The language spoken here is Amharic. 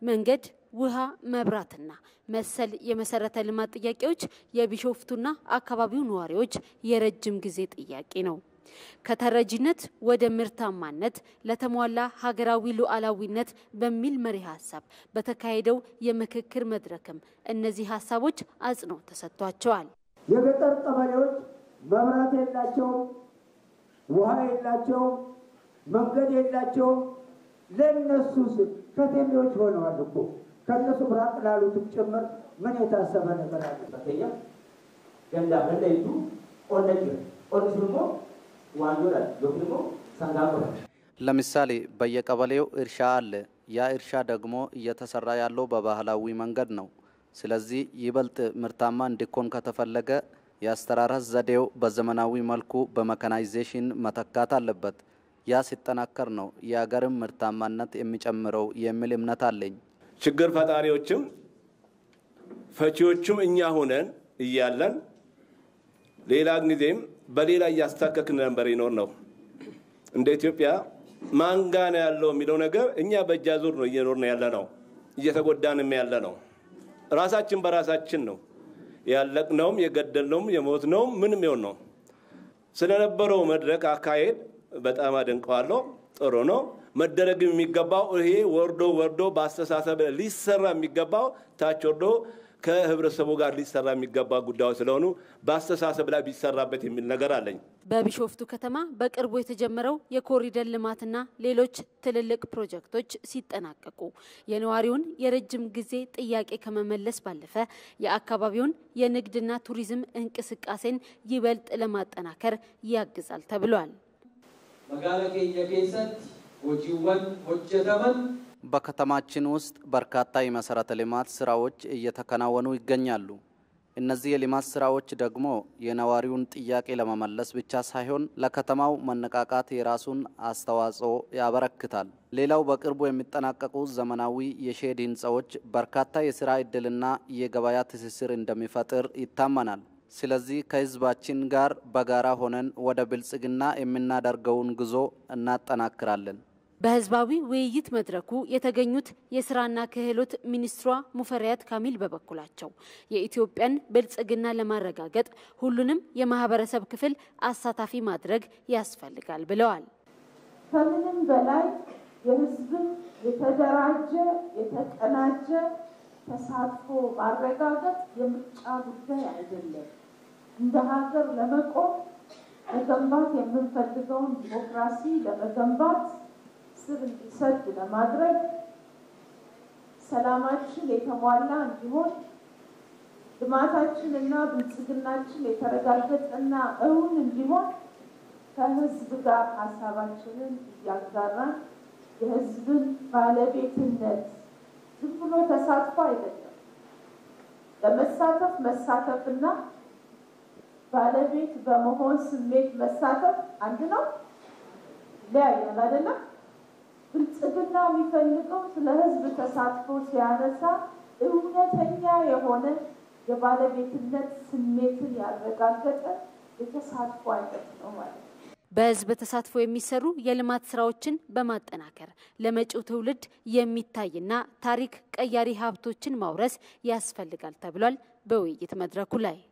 መንገድ፣ ውሃ፣ መብራትና መሰል የመሰረተ ልማት ጥያቄዎች የቢሾፍቱና አካባቢው ነዋሪዎች የረጅም ጊዜ ጥያቄ ነው። ከተረጂነት ወደ ምርታማነት ለተሟላ ሀገራዊ ሉዓላዊነት በሚል መሪ ሀሳብ በተካሄደው የምክክር መድረክም እነዚህ ሀሳቦች አጽንኦት ተሰጥቷቸዋል። የገጠር ቀበሌዎች መብራት የላቸውም፣ ውሃ የላቸውም፣ መንገድ የላቸውም። ለእነሱ ስል ከቴሌዎች ሆነዋል እኮ ከእነሱ ብራቅ ላሉትም ጭምር ምን የታሰበ ነገር አለ? በተኛ ገንዳ በለይቱ ኦነጅ ኦነጅ ደግሞ ዋንጆላል ደግሞ ሰንጋቆ ለምሳሌ በየቀበሌው እርሻ አለ። ያ እርሻ ደግሞ እየተሰራ ያለው በባህላዊ መንገድ ነው። ስለዚህ ይበልጥ ምርታማ እንዲኮን ከተፈለገ የአስተራረስ ዘዴው በዘመናዊ መልኩ በመካናይዜሽን መተካት አለበት። ያ ሲጠናከር ነው የአገርም ምርታማነት የሚጨምረው የሚል እምነት አለኝ። ችግር ፈጣሪዎችም ፈቺዎቹም እኛ ሆነን እያለን ሌላ ጊዜም በሌላ እያስታከክን ነበር ይኖር ነው። እንደ ኢትዮጵያ ማንጋ ነው ያለው የሚለው ነገር እኛ በእጃ ዙር ነው እየኖርን ያለ ነው፣ እየተጎዳንም ያለ ነው። ራሳችን በራሳችን ነው ያለቅነውም፣ የገደልነውም፣ የሞትነውም ምንም ይሆን ነው። ስለነበረው መድረክ አካሄድ በጣም አደንቀዋለሁ። ጥሩ ነው። መደረግም የሚገባው ይሄ ወርዶ ወርዶ በአስተሳሰብ ሊሰራ የሚገባው ታች ወርዶ ከህብረተሰቡ ጋር ሊሰራ የሚገባ ጉዳዮች ስለሆኑ በአስተሳሰብ ላይ ቢሰራበት የሚል ነገር አለኝ። በቢሾፍቱ ከተማ በቅርቡ የተጀመረው የኮሪደር ልማትና ሌሎች ትልልቅ ፕሮጀክቶች ሲጠናቀቁ የነዋሪውን የረጅም ጊዜ ጥያቄ ከመመለስ ባለፈ የአካባቢውን የንግድና ቱሪዝም እንቅስቃሴን ይበልጥ ለማጠናከር ያግዛል ተብሏል። መጋለ ኬኛ ኬሰት ሆጂወን ሆጀተመን በከተማችን ውስጥ በርካታ የመሰረተ ልማት ስራዎች እየተከናወኑ ይገኛሉ። እነዚህ የልማት ስራዎች ደግሞ የነዋሪውን ጥያቄ ለመመለስ ብቻ ሳይሆን ለከተማው መነቃቃት የራሱን አስተዋጽኦ ያበረክታል። ሌላው በቅርቡ የሚጠናቀቁ ዘመናዊ የሼድ ህንፃዎች በርካታ የስራ ዕድልና የገበያ ትስስር እንደሚፈጥር ይታመናል። ስለዚህ ከህዝባችን ጋር በጋራ ሆነን ወደ ብልጽግና የምናደርገውን ጉዞ እናጠናክራለን። በህዝባዊ ውይይት መድረኩ የተገኙት የስራና ክህሎት ሚኒስትሯ ሙፈሪያት ካሚል በበኩላቸው የኢትዮጵያን ብልጽግና ለማረጋገጥ ሁሉንም የማህበረሰብ ክፍል አሳታፊ ማድረግ ያስፈልጋል ብለዋል። ከምንም በላይ የህዝብን የተደራጀ የተቀናጀ ተሳትፎ ማረጋገጥ የምርጫ ጉዳይ አይደለም። እንደ ሀገር ለመቆም መገንባት የምንፈልገውን ዲሞክራሲ ለመገንባት ስር እንዲሰድ ለማድረግ ሰላማችን የተሟላ እንዲሆን ልማታችንና ብልጽግናችን የተረጋገጠና እውን እንዲሆን ከህዝብ ጋር ሀሳባችንን እያጋራን የህዝብን ባለቤትነት ዝም ብሎ ተሳትፎ አይደለም። ለመሳተፍ መሳተፍና ባለቤት በመሆን ስሜት መሳተፍ አንድ ነው፣ ይለያያል አይደለም። ብልጽግና የሚፈልገው ስለ ህዝብ ተሳትፎ ሲያነሳ እውነተኛ የሆነ የባለቤትነት ስሜትን ያረጋገጠ የተሳትፎ አይነት ነው ማለት ነው። በህዝብ ተሳትፎ የሚሰሩ የልማት ስራዎችን በማጠናከር ለመጪው ትውልድ የሚታይና ታሪክ ቀያሪ ሀብቶችን ማውረስ ያስፈልጋል ተብሏል በውይይት መድረኩ ላይ